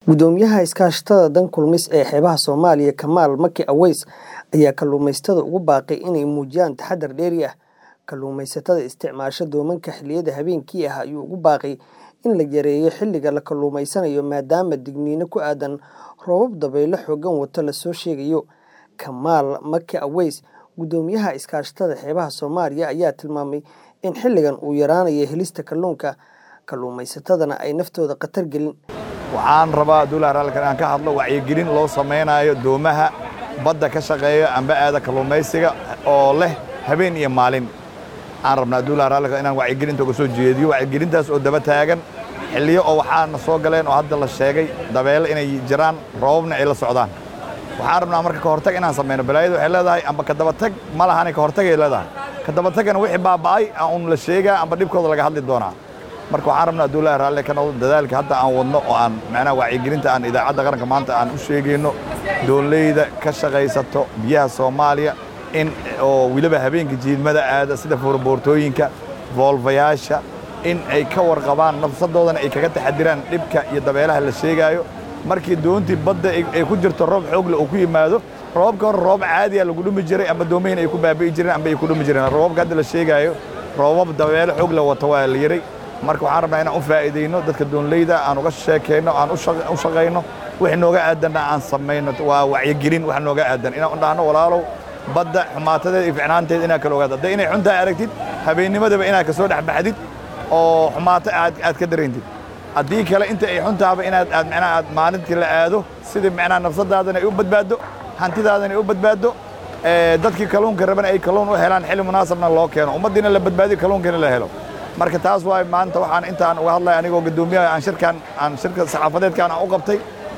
Gudoomiyaha iskaashatada Dan Kulmis ee xeebaha Soomaaliya Kamaal Maki Aweys ayaa kalluumaysatada ugu baaqay inay muujiyaan taxadar dheeri ah. Kalluumaysatada isticmaasha doomanka xilliyada habeenkii ah ayuu ugu baaqay in la yareeyo xilliga la kalluumaysanayo maadaama digniino ku aadan roobab dabaylo xooggan wata la soo sheegayo. Kamaal Maki Aweys, gudoomiyaha iskaashatada xeebaha Soomaaliya ayaa tilmaamay in xilligan uu yaraanayo helista kalluunka, kalluumaysatadana ay naftooda khatar gelin. waxaan rabaa duulaha raalkan aan ka hadlo wacyigelin loo samaynayo doomaha badda ka shaqeeya amba aada kalluumaysiga oo leh habeen iyo maalin aan rabnaa duulaha raalka inaan wacyigelinta uga soo jeediyo wacyigelintaas oo daba taagan xilliyo oo waxaana soo galeen oo hadda la sheegay dabeelo inay jiraan roobabna ay la socdaan waxaan rabnaa marka ka hortag inaan samayno balaayadu waxay leedahay amba ka dabatag ma lahani ka hortagay leedahay ka dabatagana wixii baaba'ay aan un la sheegaa amba dhibkooda laga hadli doonaa marka waxaan rabnaa duulaha raalle ka noqdo dadaalka hadda aan wadno oo aan macnaha wacyigelinta aan idaacadda qaranka maanta aan u sheegayno dooleyda ka shaqaysato biyaha Soomaaliya in oo wiliba habeenka jiidmada aada sida foorboortooyinka voolvayaasha in ay ka warqabaan nafsadoodana ay kaga taxadiraan dhibka iyo dabeelaha la sheegaayo markii doontii badda ay ku jirto roob xoogle uu ku yimaado roobka hore roob caadiya lagu dhumi jiray amba doomahin ay ku baabi'i jireen amba ay ku dhumi jireen roobabka hadda la sheegaayo roobab dabeelo xoogle wata waa la yiray marka waxaan rabnaa inaan u faa'iidayno dadka doonleyda aan uga sheekayno aan u shaqayno wix nooga aadanna aan samayno waa wacyigelin wax nooga aadan inaan u dhahno walaalow badda xumaatadeeda iyo ficnaanteeda inaad kala ogaado hadday inay xuntaa aragtid habeennimadaba inaad ka soo dhex baxdid oo xumaato aad aad ka darayntid haddii kale inta ay xuntaaba inaad aad macnaha aad maalintii la aado sidii macnaha nafsadaadana ay u badbaaddo hantidaadana ay u badbaaddo dadkii kalluunka rabana ay kalluun u helaan xilli munaasabna loo keeno ummaddiina la badbaadiyo kalluunkiina la helo marka taas waay maanta waxaan intaan uga hadlaya anigoo guddoomiyaha aan shirkan aan shirka saxaafadeedkan aan u qabtay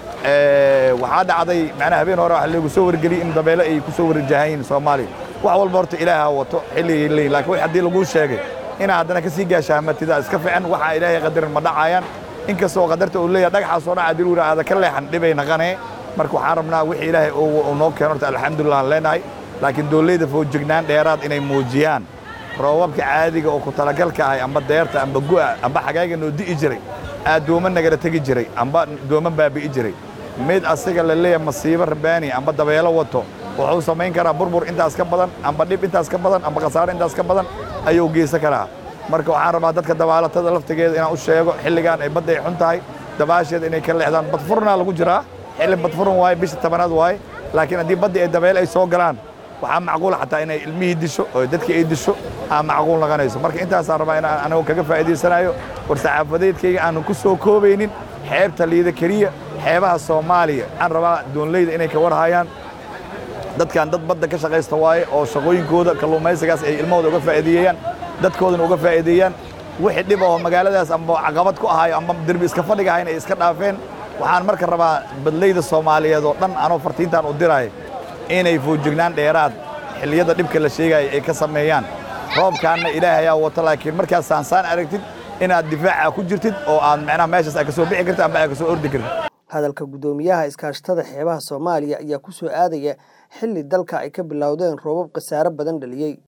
waxaa dhacday macnaha habeen hore waxa lagu soo wargeliyey in dabeelo ay ku soo warjahayiin Soomaaliya wax walba horta ilaaha wato xilli leeyahay laakiin wax haddii lagu sheegay ina haddana ka sii gaashaamatida iska fiican waxa ilaahay qadarin ma dhacayaan inkastoo qadarta uu leeyahay dhagaxa soo dhaca diruur aada ka leexan dhibay naqanee marka waxaan rabnaa wixii ilaahay uu noo keeno horta alxamdulillah aan leenahay laakiin dowladda foojignaan dheeraad inay muujiyaan roobabka caadiga oo ku talagalka ahay amba deerta amba gu'a amba xagaaga noo di'i jiray aad dooma nagala tegi jiray amba dooma baabi'i jiray mid asiga la leeyahay masiibo rabaani amba dabeelo wato wuxuu samayn karaa burbur intaas ka badan amba dhib intaas ka badan amba khasaare intaas ka badan ayuu geysan karaa marka waxaan rabaa dadka dabaalatada laftigeeda inaan u sheego xilligan ay badda ay xun tahay dabaasheeda inay ka leexdaan badfurnaa lagu jiraa xilli badfurun waaye bisha tobanaad waaye laakiin haddii badda ay dabeel ay soo galaan waxaa macquul xataa inay ilmihii disho oo dadkii ay disho aa macquul noqonayso marka intaasaan rabaa inaan anigu kaga faa'iidaysanayo war saxaafadeedkayga aanan ku soo koobaynin xeebta liida keliya xeebaha Soomaaliya aan rabaa doonleyda inay ka warhayaan dadkan dad badda ka shaqaysta waaye oo shaqooyinkooda kalluumaysigaas ay ilmahooda uga faa'iideeyaan dadkoodana uga faa'iideeyaan wixii dhib oo magaaladaas amba caqabad ku ahayo amba derbi iska fadhiga ahayn ay iska dhaafeen waxaan marka rabaa badleyda Soomaaliyeed oo dhan anoo fartiintaan u dirayo inay foojignaan dheeraad xilliyada dhibka la sheegaya ay ka sameeyaan roobkaanna ilaahay ayaa wata laakiin markaad saansaan aragtid inaad difaaca ku jirtid oo aad macnaha meeshaas aad ka soo bixi kartid amba aad ka soo ordi kartid hadalka gudoomiyaha iskaashatada xeebaha Soomaaliya ayaa ku soo aadaya xilli dalka ay ka bilowdeen roobab khasaare badan dhaliyay